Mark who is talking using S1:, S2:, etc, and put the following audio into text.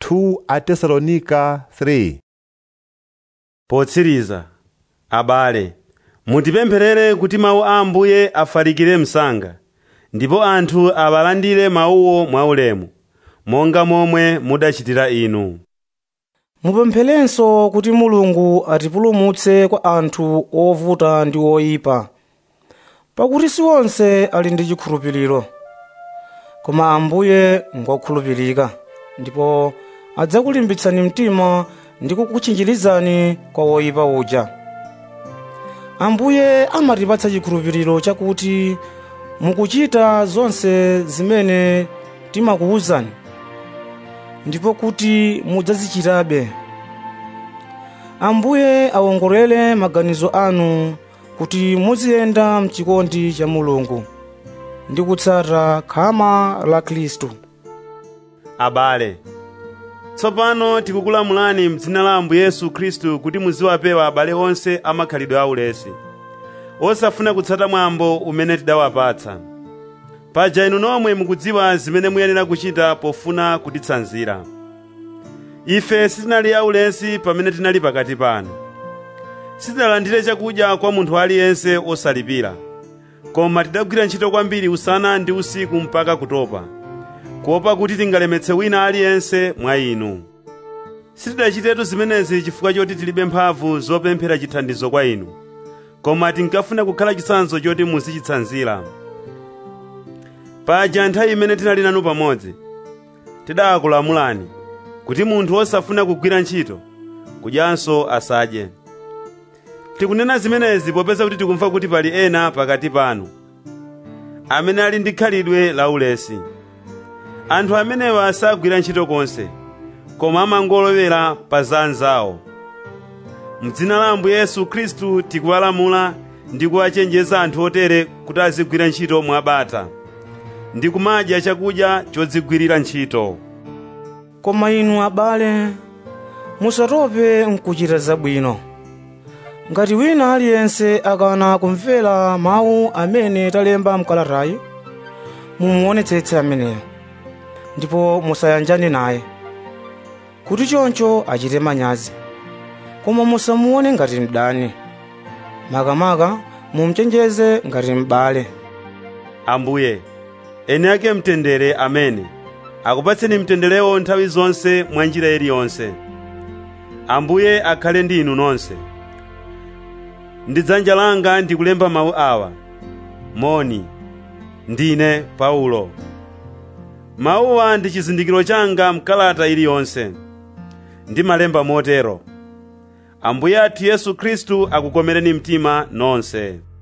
S1: 2 atesalonika 3
S2: potsiriza abale mutipempherere kuti mawu a ambuye afalikire msanga ndipo anthu awalandire mawuwo mwaulemu monga momwe mudachitira inu
S3: mupempherenso kuti mulungu atipulumutse kwa anthu ovuta ndi oyipa pakuti si onse ali ndi chikhulupiriro koma ambuye ngokhulupirika ndipo adzakulimbitsani mtima ndi kukutchinjirizani kwa woyipa uja ambuye amatipatsa chikhulupiriro chakuti mukuchita zonse zimene timakuwuzani ndipo kuti mudzazichitabe ambuye awongolere maganizo anu kuti muziyenda mchikondi cha mulungu ndi kutsata khama la khristu
S2: abale tsopano tikukulamulani m'dzina la ambuye yesu khristu kuti muziwapewa abale onse amakhalidwe aulesi osafuna kutsata mwambo umene tidawapatsa paja inu nomwe mukudziwa zimene muyenera kuchita pofuna kutitsanzira ife sitinali aulesi pamene tinali pakati panu sitinalandire chakudya kwa munthu aliyense osalipira koma tidagwira ntchito kwambiri usana ndi usiku mpaka kutopa kuopa kuti tingalemetse wina aliyense mwa inu sitidachitetu zimenezi chifukwa choti tilibe mphamvu zopemphera chithandizo kwa inu koma tinkafuna kukhala chitsanzo choti muzichitsanzira paja nthawi imene tinali nanu pamodzi tidakulamulani kuti munthu osafuna kugwira ntchito kudyanso asadye tikunena zimenezi popeza kuti tikumva kuti pali ena pakati panu amene ali ndi khalidwe laulesi anthu amenewa sagwira ntchito konse koma amangolowera pa za anzawo m'dzina la ambuye yesu khristu tikuwalamula ndi kuwachenjeza anthu otere kuti azigwira ntchito mwabata ndi kumadya chakudya chodzigwirira ntchito
S3: koma inu abale musatope mkuchita zabwino ngati wina aliyense akana kumvera mawu amene talemba mkalatayi mumuonetsetse ameneyo ndipo musayanjane naye kuti choncho achite manyazi koma musamuone ngati mdani makamaka mumchenjeze ngati m'bale
S2: ambuye eni ake mtendere amene akupatseni mtenderewo nthawi zonse mwa njira iliyonse ambuye akhale ndi inu nonse ndi dzanja langa ndikulemba mawu awa moni ndine paulo mawuwa ndi chizindikiro changa mkalata iliyonse ndimalemba motero ambuye athu yesu khristu akukomereni mtima nonse